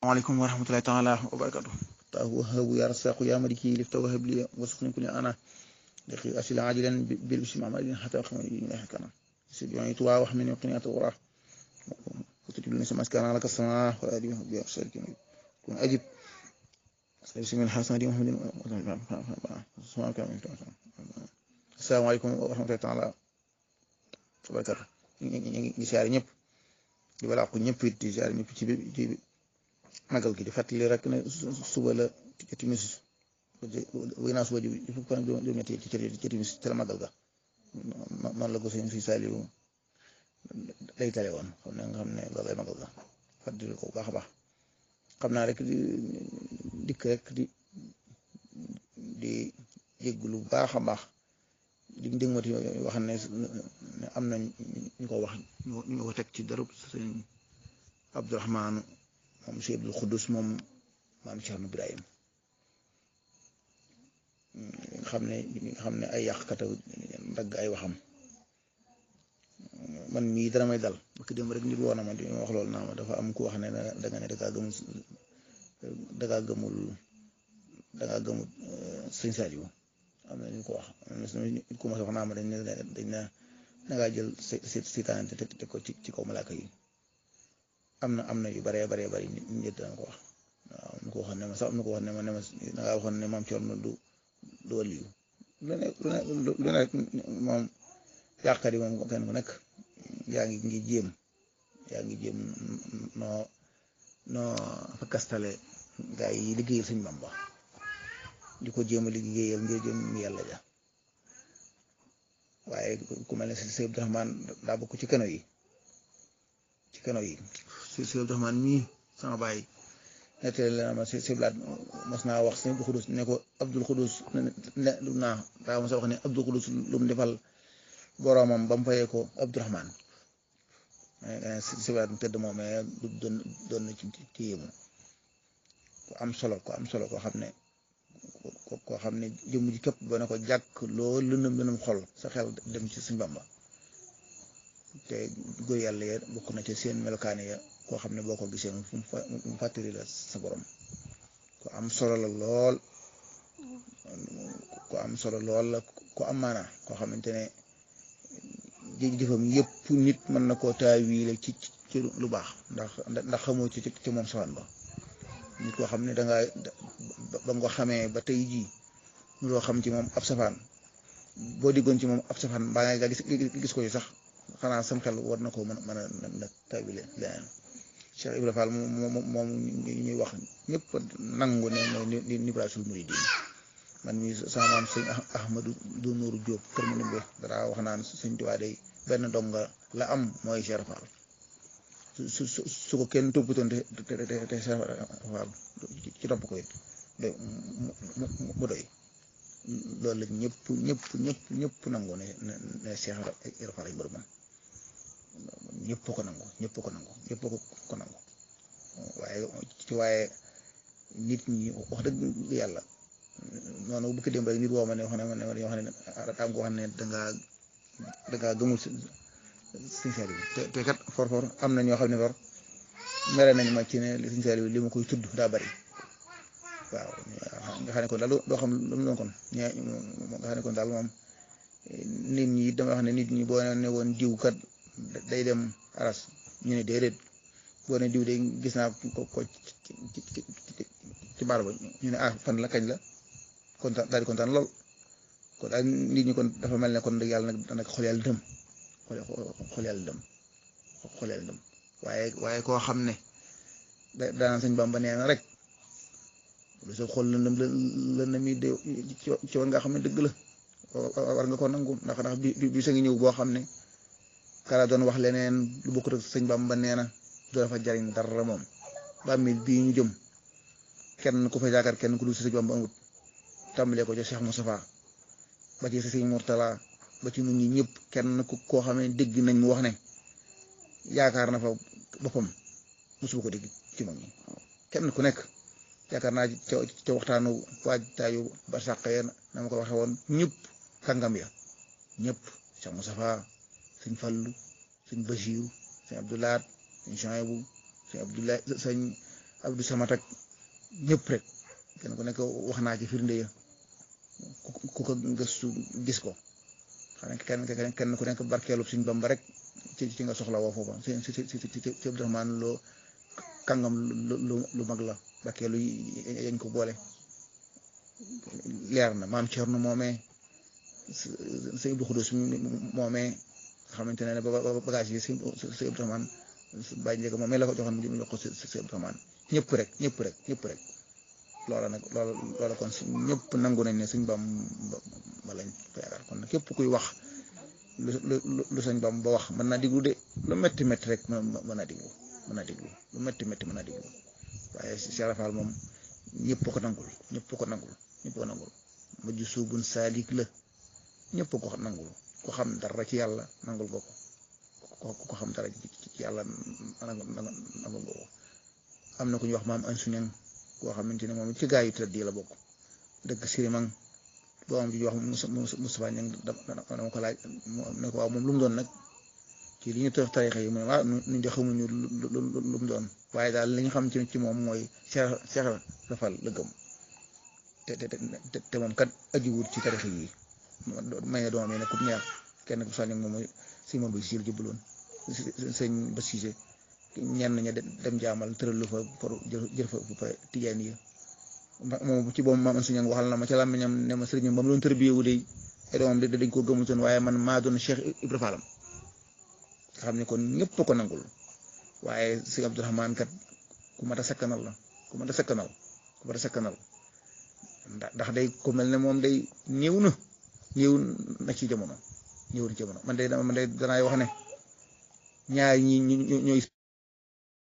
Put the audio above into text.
waaleykum wa rahmatullahi taala wa barakatu ta wahabu ya rasaqu ya maliki lifta wahab li wasqni kulli ana daqi asila ajilan bil bismi amalin hatta khamani kana سيدي توا وحمن يقني أتوراه وتجيب لنا سماس كان لك السماء وأدي بها سالكين كون أجب بسم الله الحسن دي محمد السلام عليكم ورحمة الله تعالى وبركاته ngi siyaare ñëpp di balaa ko ñëpp it di siyaare ñëpp ci ci magal gi di fàttali rek ne suba la ci timis wéy naa suba ji fukk fan juróom-ñetti ci ci timis ci la magal ga noonu la ko sëñ si Saliou day tale woon xam ne nga xam ne loolu lay magal ga fàttali ko bu baax a baax xam naa rek di dikk rek di di jégglu bu baax a baax di dégmati wax ne am na ñu ko wax ñu ko teg ci darub sëñ Abdourahman moom si Abdul Xudus moom maam Cerno Ibrahim xam ne xam ne ay yàqkat dagg ay waxam man mii dara may dal ba ki dem rek nit woon na ma di wax loolu naa ma dafa am ku wax ne da nga ne da ngaa gëmul da ngaa gëmul da ngaa gëmul sëñ Saliou am na ñu ko wax nit ku ma wax naa ma dañ ne dañ ne da ngaa jël seytaane te te ko ci ci kaw malaaka yi am na am na yu baree baree bari nit ñi dana ko wax waaw am na ko waxoon ne ma sax am na ko wax ne ma ne ma da ngaa waxoon ne maam Cerno du du waliyu lu ne lu ne lu ne moom yàqkat yi moom kenn ku nekk yaa ngi ngi jéem yaa ngi jéem noo noo fa kastale gaa yi liggéeyal Sëñ Bamba di ko jéem a liggéeyal ngir jëm yàlla ja waaye ku mel ne Sëñ Abdourahman daa bokk ci keno yi ci keno yi Sëñ Abdourahman mii sama baay nettali la ma si blaat mas naa wax sëñ Abdul Xudus ne ko Abdul Xudus ne lu naa daa ma sa wax ne Abdul Xudus lu mu defal boroomam ba mu fayee ko Abdurahman si blaat mu tëdd moom mais doon doon na ci ci yéemu ku am solo ko am solo koo xam ne koo xam ne jëmm ji képp ba ne ko jàkk loolu lëndëm lëndëm xol sa xel dem ci Sëñ Bamba te góor yàlla ya bokk na ci seen melokaane ya koo xam ne boo ko gisee mu fàttali la sa borom ku am solo la lool ku am solo lool la ku am maana koo xamante ne jëfam yëpp nit mën na koo taawiile ci ci lu baax ndax ndax xamoo ci ci moom safaan ba nit koo xam ne danga ba nga xamee ba tey jii loo xam ci moom ab safaan boo diggoon ci moom ab safaan mbaa nga gis gis ko ci sax xanaa sam xel war na ko mën mën a na taawiile leneen Cheikh Ibrahima Fall moom moom ñuy wax ñëpp nangu ne mooy ni nibraasul muridin man mi sama maam sëñ Ahmadou du Nuuru Jóob kër mu nimbe dara wax naan sëñ Tuubaa day benn donga la am mooy Cheikh Fall su su su ko kenn toppatoon te te te te Cheikh Fall ci topp ko it doy mu doy loolu la ñëpp ñëpp ñëpp ñëpp nangu ne ne Cheikh Ibrahima Fall ay mbërëmam ñëpp ko nangu ñëpp ko nangu ñëpp ko ko nangu waaye ci waaye nit ñi wax dëgg yàlla noonu bu ko dem rek nit woo ma ne wax ne ma ne yoo xam ne daam ko wax ne dangaa dangaa gëmul Sëñ Saliou te te kat for for am na ñoo xam ne for mere nañ ma ci ne Sëñ Saliou li ma koy tudd daa bari waaw nga xam ne kon daal doo xam lu mu doon kon ña nga xam ne kon daal moom nit ñi dama wax ne nit ñi boo ne woon diw kat day dem aras ñu ne déedéet boo ne diw de gis naa ko ko ci baar ba ñu ne ah fan la kañ la kontaan daal di kontaan lool kon daal nit ñi kon dafa mel ne kon dëgg yàlla nag nag xol yàlla dëm xol yàlla dëm xol yàlla dëm waaye waaye koo xam ne da daan sëñ Bamba nee na rek lu sa xol lëndëm lëndëm yi de ci war nga xam ne dëgg la war nga ko nangu ndax ndax bi bi sa ngi ñëw boo xam ne kala doon wax leneen lu bokkut ak sëñ Bamba nee na du dafa jariñ dara moom bàmmeel bii ñu jëm kenn ku fa yaakaar kenn ku dul si sëñ Bamba amut tàmbalee ko ca Cheikh Moustapha ba ci sëñ Mourtala ba ci ñun ñi ñëpp kenn ku koo xam ne dégg nañ mu wax ne yaakaar na fa boppam mosu ko dégg ci mag ñi kenn ku nekk yaakaar naa ca ca waxtaanu waajtaayu ba sàq ya na ma ko waxee woon ñëpp kàngam ya ñëpp Cheikh Moustapha sëñ Fallu sëñ Basiiru sëñ Abdoulaat sëñ Chouaïbou sëñ Abdoulaye sëñ Abdou Samad ak ñëpp rek kenn ku nekk wax naa ci firnde ya ku ko gëstu gis ko xam ne kenn kenn ku nekk barkeelu suñ Bamba rek ci ci nga soxla woo foofa si si si si si Abdourahmaan loo kàngam lu lu mag la barkeelu yañ ko boole leer na maam Cerno moomee sëñ Abdou Xudus moomee nga xamante ne bagage yi si si Abdourahmaan bàyyi njëkk moomee la ko joxoon mu jox ko si si Abdourahmaan ñëpp rek ñëpp rek ñëpp rek loola nag loola loola kon si ñëpp nangu nañ ne suñ bam ba lañ ko yaakaar kon képp kuy wax lu lu lu suñ bam ba wax mën naa diglu de lu métti métti rek mën mën naa diglu mën naa diglu lu métti métti mën naa diglu waaye Cheikh Rafal moom ñëpp ko nangul ñëpp ko nangul ñëpp ko nangul mujj suubun saalik la ñëpp ko nangul ko xam dara ci yàlla nangul nga ko ko xam dara ci yàlla nangul nangul nga ko am na ku ñuy wax maam an suñang koo xamante ne moom ci gaa yu tëdd yi la bokk dëkk sirimang doom ji wax Moustapha Ñang dama ko laaj ne ko waaw moom lu mu doon nag ci li ñu tëx tarixa yi mu ne waaw ñu de xamuñu lu mu doon waaye daal li ñu xam ci ci moom mooy Cheikh Cheikh Rafal la gëm te te te moom kat ajiwut ci tarixa yi may na doomam yi ne ku ñaar kenn ku sànni moom mooy si moom bi siil jëbaloon sëñ ba Cissé ñenn ña dem jaamal tëral lu fa pour jël fa fa tijaan yi moom ci boobu maam suñu waxal na ma ca làmmiñam ne ma sëriñam ba mu doon tërbiyewu de ay doomam de dañ ko gëmutoon waaye man maa doon Cheikh Ibra Fallam nga xam ne kon ñëpp ko nangul waaye sëñ Abdourahmaan kat ku mat a sakkanal la ku mat a sakkanal ku mat a sakkanal ndax day ku mel ne moom day néew na néew na ci jamono néew na ci jamono man de man de danaay wax ne ñaar ñi ñooy